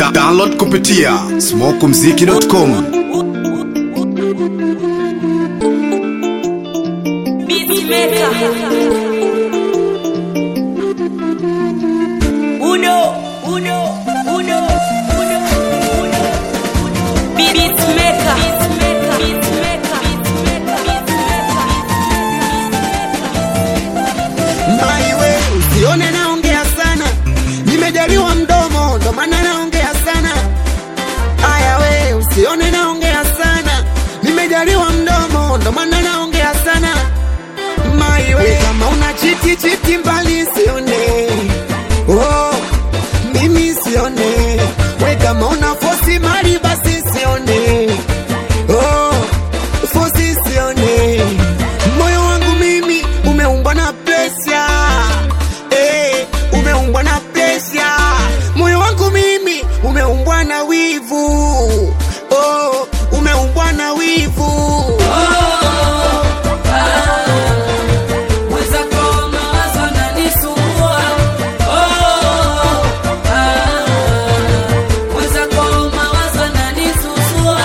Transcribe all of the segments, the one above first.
Da download kupitia smokumziki.com. Uno, uno, uno, uno, uno. Beatmaker. Beatmaker. Beatmaker. Maiwe, usione naongea sana, nimejaliwa mdomo ndo maana naongea sana. Aya we, usione naongea sana, nimejaliwa mdomo ndo maana naongea sana. Maiwe, kama una chiti chiti mbali sione, oh, mimi sione. We kama una fosi mali basi sione, oh, fosi sione. Moyo wangu mimi umeumbwa na presha eh, umeumbwa na presha. Moyo wangu mimi umeumbwa na wivu oh, umeumbwa na wivu Mwenzako mawazo yananisumbua. Oh, ah. Mwenzako mawazo yananisusua.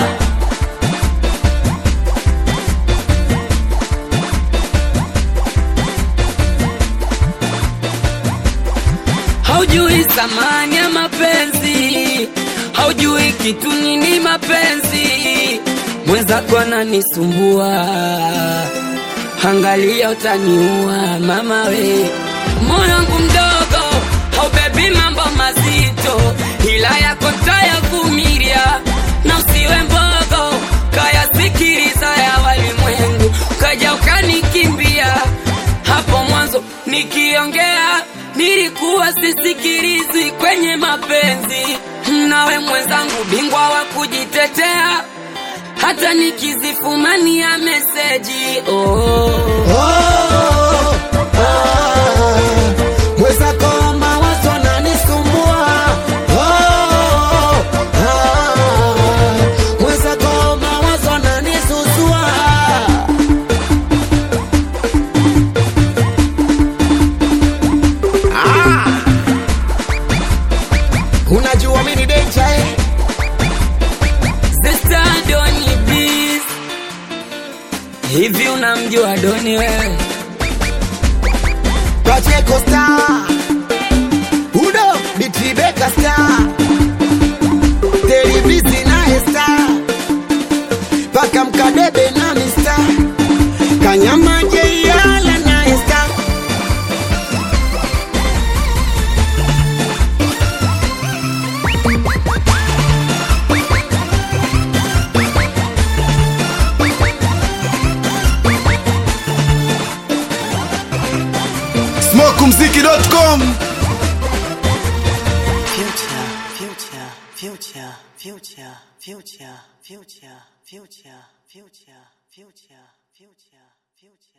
Haujui thamani ya mapenzi, haujui kitu nini mapenzi. Mwenzako ananisumbua, angalia utaniua mama we. Moyo wangu mdogo haubebi mambo mazito, ila yako tayavumilia, na usiwe mbogo, kayasikiliza ya walimwengu, kaja ukanikimbia hapo mwanzo nikiongea nilikuwa sisikilizi kwenye mapenzi, nawe mwenzangu bingwa wa kujitetea, hata nikizifumania meseji oh. oh, ah, mwenzako mawazo yananisumbua oh, ah, mwenzako mawazo yananisusua Unajua mimi ni danger eh? Sister Doni please, hivi unamjua Doni wewe? Pacheco Star Udo Bitibeka Star Televisi naye Star Paka Mkadebe na Mista Kanyama Jeyala naye Star smokumziki.com. Future, future, future, future, future, future, future, future, future, future, future.